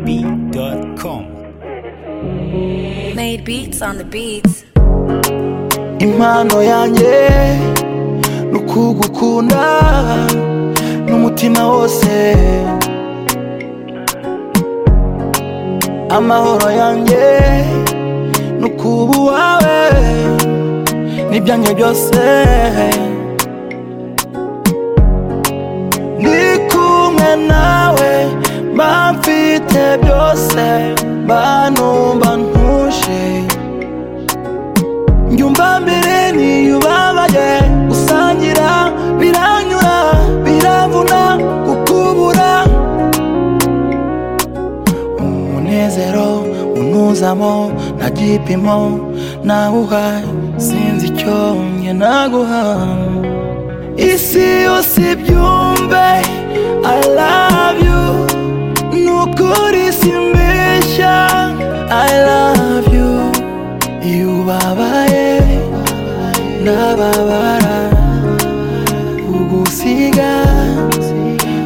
yegobee.com Made beats on the beats. impano yanjye ni ukugukunda n'umutima wose amahoro yanjye ni ukuba uwawe n'ibyanjye byose ni kumwe nawe mba mfite byose mba numva ntuje Njumba mbere niyubabaye Usangira biranyura biravuna kukubura Umunezero unuzamo nta gipimo nawuha Sinzi icyo nge naguha Isi yose ibyumve I love you Nukuri simbeshya I love you iyo ubabaye ndababara ugusiga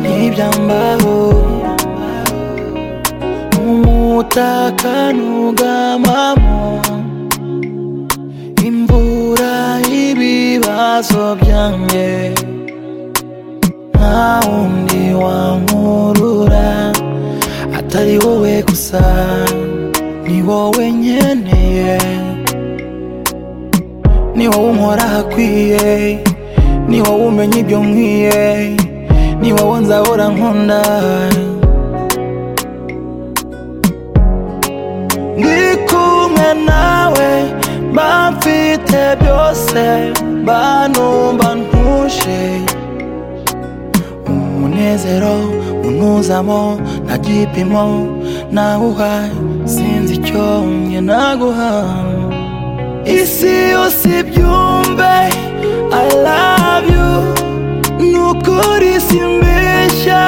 ntibyambaho umutaka ntugamamo imvura y'ibibazo byanjye nta wundi wankurura atari wowe gusa ni wowe nkeneye ni wowe unkora hakwiye ni wowe umenya ibyo nkwiye ni wowe nzahora nkunda ndi kumwe nawe mba mfite byose mba numva ntuje umunezero unuzamo nta gipimo nawuha sinzi icyo nge naguha isi yose ibyumve I love you nukuri simbeshya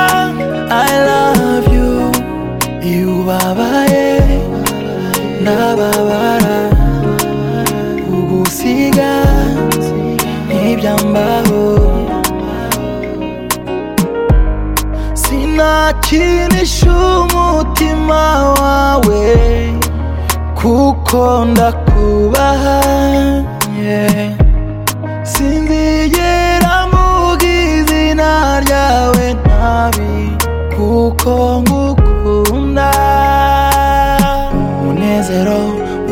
I love you iyo ubabaye ndababara ugusiga ntibyambaho sinakinisha umutima wawe kuko ndakubaha yeah. sinzigera mvuga izina ryawe nabi kuko ngukunda umunezero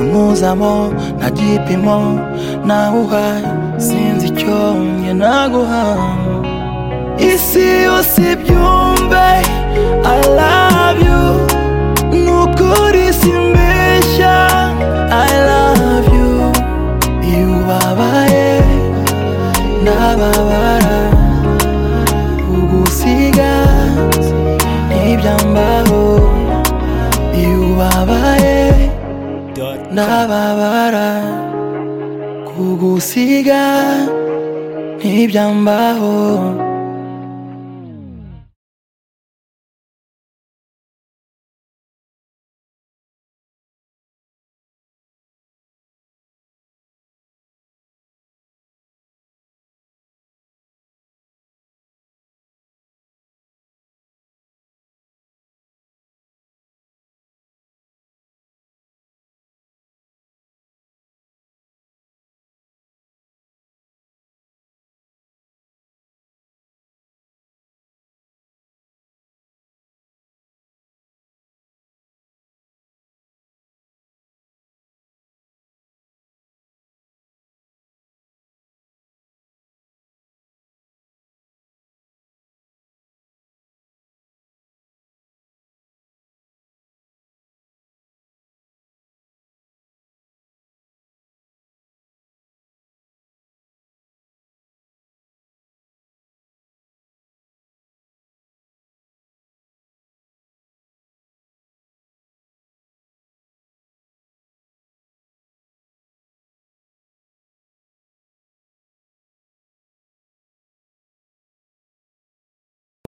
unuzamo nta gipimo nawuha sinzi icyo nge naguha isi yose byumve I love you nukuri simbeshya I love you iyo ubabaye ndababara ugusiga ntibyambaho iyo ubabaye ndababara kugusiga ntibyambaho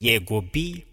yegobee.com